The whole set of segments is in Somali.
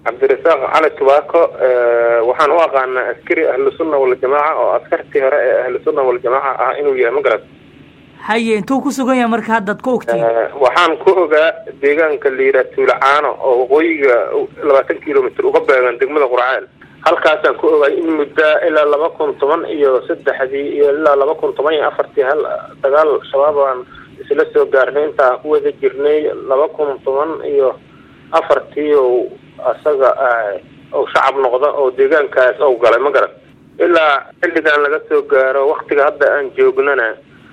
cabdirasaaq cali tubaako waxaan u aqaanaa askari ahlusunna waljamaaca oo askartii hore ee ahlusunna waljamaaca ah inuu yahay magarat haye intuu ku sugan yahay marka haddaad ku ogtiin waxaan ku ogaa deegaanka liira tuulacaano oo waqooyiga labaatan kilomitr uga beegan degmada qurceel halkaasaan ku ogaay in muddaa ilaa laba kun toban iyo saddexdii iyo ilaa laba kun toban iyo afartii hal dagaal shabaab aan isla soo gaarnay intaan ku wada jirnay laba kun toban iyo afartii o isaga ou shacab noqda oo deegaankaas ou galay ma garan ilaa xilligan laga soo gaaro waktiga hadda aan joognana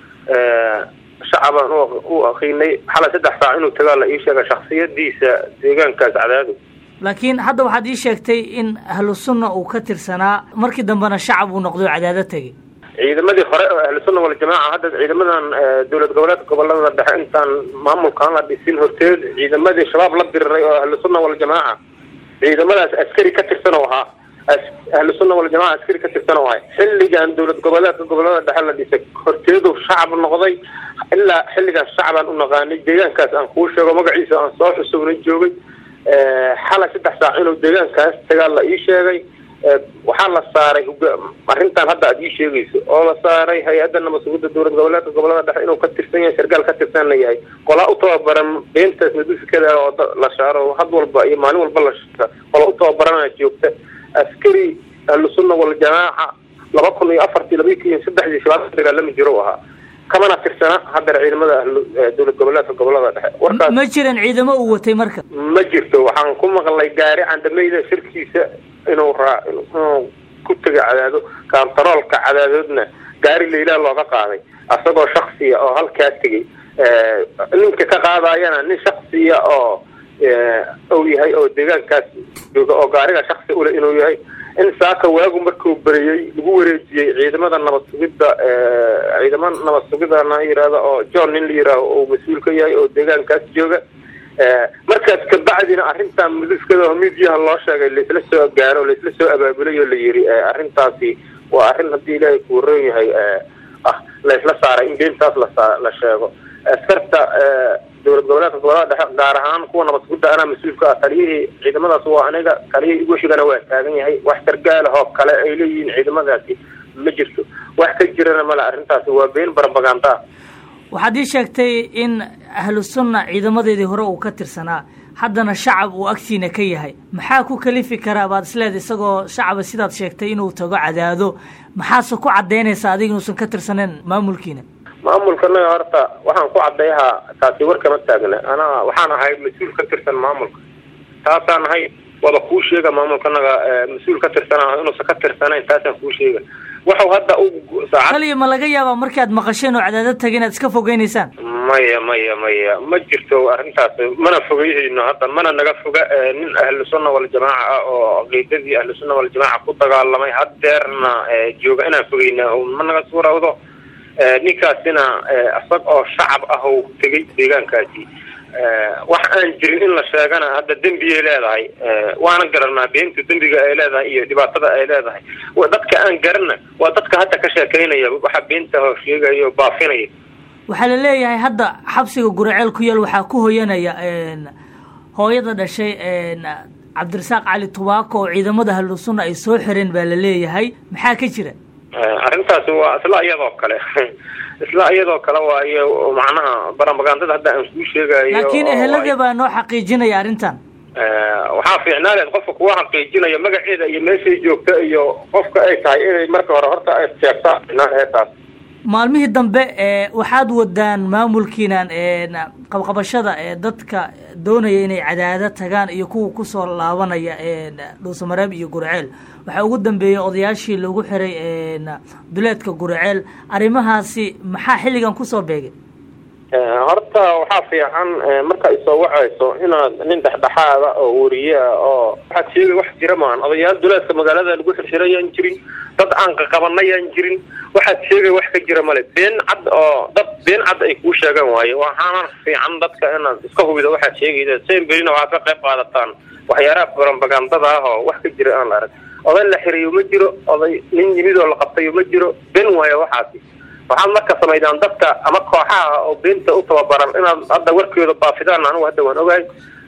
shacabaan u aqiinay xalay saddex saac inuu tagaa la ii sheega shaksiyadiisa deegaankaas cadaadu laakiin hadda waxaad ii sheegtay in ahlu sunna uu ka tirsanaa markii dambena shacab uu noqday oo cadaado tegay ciidamadii hore oo ahlusunna waljamaaca hadda ciidamadan dowlad goboleedka gobolada dhexe intaan maamulkaan la dhisin horteed ciidamadii shabaab la diriray oo ahlusunna waljamaaca ciidamadaas askari ka tirsan oo ahaa ahlusunna waljamaca askari ka tirsan oo ahay xilligan dowlad goboleedka gobolada dhexe la dhisay horteedu shacab noqday ilaa xilligaas shacabaan u naqaanay deegaankaas aan kuu sheego magaciisa aan soo xusugnay joogay xalay saddex saac inuu deegaankaas tagaa la ii sheegay waxaa la saaray arrintan hadda aad ii sheegayso oo la saaray hay-adda nabadsugidda dowlad goboleedka gobolada dhexe inuu ka tirsan yahay sargaal ka tirsanna yahay qolaa u tababaran beentaas madufikada oo la shaaro had walba iyo maalin walba la shaaro qola u tababarana joogta askari ahlusunna waljamaaca laba kun iyo afartii laba kun iyo saddexdii shabaab dagaalami jiro u ahaa kamana tirsana haddana ciidamada dowlad goboleedka gobolada dhexe warkaas ma jiran ciidamo uu watay marka ma jirto waxaan ku maqlay gaari candameyda shirkiisa inuu raa inuu ku tega cadaado kaantaroolka cadaadoodna gaari laylaha looga qaaday asagoo shaksiya oo halkaa tegay ninka ka qaadayana nin shaksiya oo uu yahay oo deegaankaas jooga oo gaariga shaksi ule inuu yahay in saaka waagu markuu beriyey lagu wareejiyey ciidamada nabad sugidda ciidama nabad sugidda na yihahdo oo john nin la yihaaho uu mas-uul ka yahay oo deegaankaas jooga markaas kabacdina arrintan muduskada midiyaha loo sheegay laisla soo gaaro laisla soo abaabulay oo la yiri arrintaasi waa arrin haddii ilaahay kuu roon yahay ah laisla saaray in beentaas lasa la sheego askarta dowlad goboleedka gobolada dhexe gaar ahaan kuwa nabad sugidda anaa mas-uulka ah taliyihii ciidamadaas waa aniga taliyihii igwashigana waa taagan yahay wax sargaalahoo kale ay leeyihiin ciidamadaasi ma jirto wax ka jirana male arrintaasi waa been barabaganda waxaad ii sheegtay in ahlu sunna ciidamadeedii hore uu ka tirsanaa haddana shacab uu agtiina ka yahay maxaa ku kalifi karaa baad isleeda isagoo shacaba sidaad sheegtay inuu tago cadaado maxaase ku caddaynaysaa adiga inuusan ka tirsaneyn maamulkiina maamulkanaga horta waxaan ku cadayhaa taasi war kama taagna anaa waxaan ahay mas-uul ka tirsan maamulka taasaan ahay wada kuu sheega maamulkanaga mas-uul ka tirsanaa inuusan ka tirsanayn taasaan kuu sheega waxau hadda u saacad kaliya ma laga yaabaa markaad maqasheen oo cadaado taga inaad iska fogeynaysaan maya maya maya ma jirto arrintaas mana fogeyhayno hadda mana naga foga nin ahlu sunna waljamaaca ah oo caqiidadii ahlu sunna waljamaaca ku dagaalamay haddeerna jooga inaan fogeyna ma naga suurawdo ninkaasina isag oo shacab ah oo tegay deegaankaasi wax aan jirin in la sheegana hadda dembiyay leedahay waana garanaa beenta dembiga ay leedahay iyo dhibaatada ay leedahay dadka aan garanna waa dadka hadda ka sheekeynaya waxa beenta hoo sheegaya oo baafinaya waxaa la leeyahay hadda xabsiga guraceel ku yaal waxaa ku hoyanaya hooyada dhashay cabdirasaaq cali tubaako oo ciidamada ahlu sunna ay soo xireen baa la leeyahay maxaa ka jira arrintaasi waa isla iyadoo kale isla iyadoo kale waayo macnaha barambagandada hadda aan kuu sheegayo laakiin ehelada baa noo xaqiijinaya arrintan waxaa fiicnaa leed qofka kuwa xaqiijinaya magaceeda iyo meeshay joogta iyo qofka ay tahay inay marka hore horta ay sheegtaa fiicnaa maalmihii dambe waxaad wadaan maamulkiinan qabqabashada ee dadka doonaya inay cadaado tagaan iyo kuwa kusoo laabanaya dhuusamareeb iyo gurceel waxaa ugu dambeeyey odayaashii lagu xiray duleedka gurceel arrimahaasi maxaa xilligan kusoo beegay horta waxaa fiican marka ay soo wacayso inaad nin dhexdhexaada oo wariye ah oo waxaad sheegay wax jira maan odayaal duleedka magaalada lagu xirxirayaan jirin dad aan qaqabanayaan jirin waxaad sheegay wax ka jira male been cad oo dad been cad ay kuu sheegaan waayo waxaana fiican dadka inaad iska hubido waxaad sheegayda sen berina waxaad ka qayb qaadataan waxyaalaha barambagandada ah oo wax ka jira aan la arag oday la xirayo ma jiro oday nin yimid oo la qabtayo ma jiro ben waayo waxaasi waxaad marka samaydaan dadka ama kooxaha oo beenta u tababaran inaad hadda warkeeda baafidaan anigu hadda waan ogahay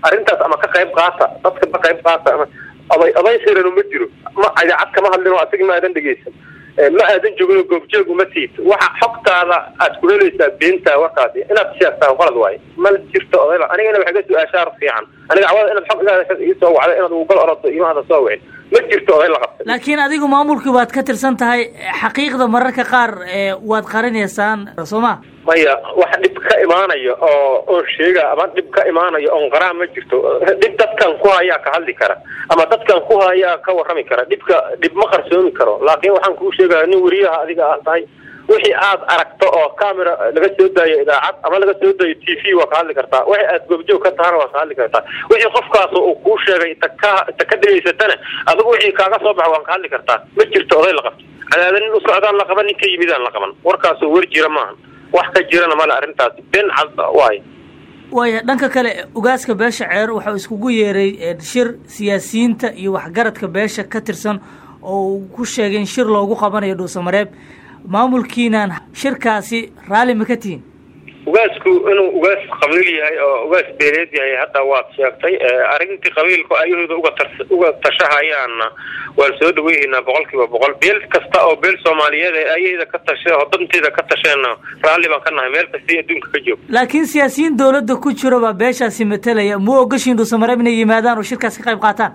arrintaas ama ka qayb qaata dadka ka qayb qaata ama oday oday sirano ma jiro ma idaacad kama hadlin oo asigi ma aadan dhegeysan ma aadan joogin goobjeeg uma tiid waxa xogtaada aad ku helaysaa beenta warkaasi inaad sheegtaa qalad waaye ma jirto odayla anigana waxay ka su-aashaar fiican aniga cawada inaad xog ii soo wacda inaad ugal orodo imaada soo wicin ma jirto oday la qabtay laakiin adigu maamulkii waad ka tirsan tahay xaqiiqda mararka qaar waad qarinaysaan soo ma maya wax dhib ka imaanaya oo oo sheega ama dhib ka imaanaya oon qaraa ma jirto dhib dadkan ku hayaa ka hadli kara ama dadkan ku hayaa ka warrami kara dhibka dhib ma qarsoomi karo laakiin waxaan kuu sheegaya nin weriyaha adiga aad tahay wixii aad aragto oo camera laga soo daayo idaacad ama laga soo daayo t v waa ka hadli kartaa wixii aad goobjoog ka tahana waa ka hadli kartaa wixii qofkaas uu kuu sheegay ta ka ta ka dhegaysatana adigu wixii kaaga soo baxa waan ka hadli kartaa ma jirto oday la qabto cadaada nin u socdaan la qaban nin ka yimidaan la qaban warkaasoo wer jira maaha wax ka jirana male arrintaasi ben cad waay waaya dhanka kale ugaaska beesha ceer waxau iskugu yeeray shir siyaasiyiinta iyo waxgaradka beesha ka tirsan oo uu ku sheegay in shir loogu qabanayo dhuusamareeb maamulkiinan shirkaasi raalli ma ka tihin ugaasku inuu ugaas qabiil yahay oo ugaas beeleed yahay hadda waad sheegtay arrintii qabiilku ayahooda uga tar uga tashahayaana waan soo dhaweyhaynaa boqol kiiba boqol beel kasta oo beel soomaaliyeed ee ayahda ka tashe oo danteeda ka tasheenna raalli baan ka nahay meel kasta adduunka ka joog laakiin siyaasiyiin dowladda ku jiro baa beeshaasi matalaya mu ogashiin dhuusamareeb inay yimaadaan oo shirkaas ka qayb qaataan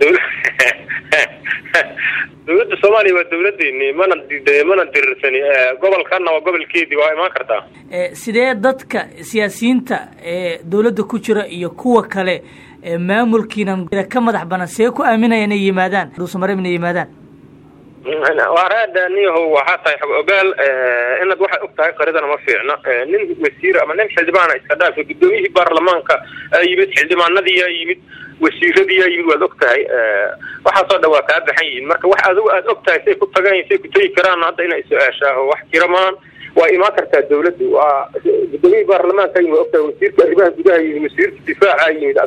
dawladda soomaaliya waa dawladeeni mana mana dirirsani gobolkana waa gobolkeedii waa imaan kartaa sidee dadka siyaasiyiinta ee dawladda ku jira iyo kuwa kale maamulkiinan ka madax banan see ku aaminaya inay yimaadaan dhuusamareeb inay yimaadaan waa raada niyahow waxaa tahay xog ogaal inaad waxay og tahay qaridana ma fiicna nin wasiir ama nin xildhibaana iska dhaafay guddoomiyihii baarlamaanka aa yimid xildhibaanadiiyaa yimid wasiiradiiyaa yimid waad og tahay waxaasoo dhan waa kaa baxan yihiin marka wax adigu aad og tahay say ku tagaan say ku tegi karaan hadda inay su-aashaaho wax jira maan waa imaan kartaa dawladdu waa guddoomiyihii baarlamaanka yimid og tahay wasiirka arrimaha gudaha yimid wasiirka difaaca yimid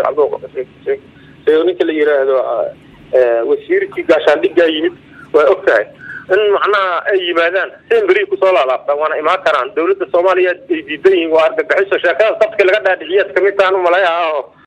ninka la yiraahdo wasiirkii gaashaandhigaa yimid waa og tahay in macnaha ay yimaadaan sen beri kusoo laalaabtaan waana imaan karaan dawladda soomaaliya ay diidan yihiin waa argagixiso sheekadaas dadka laga dhaadhiciyaad kamid tahan umalayaha oo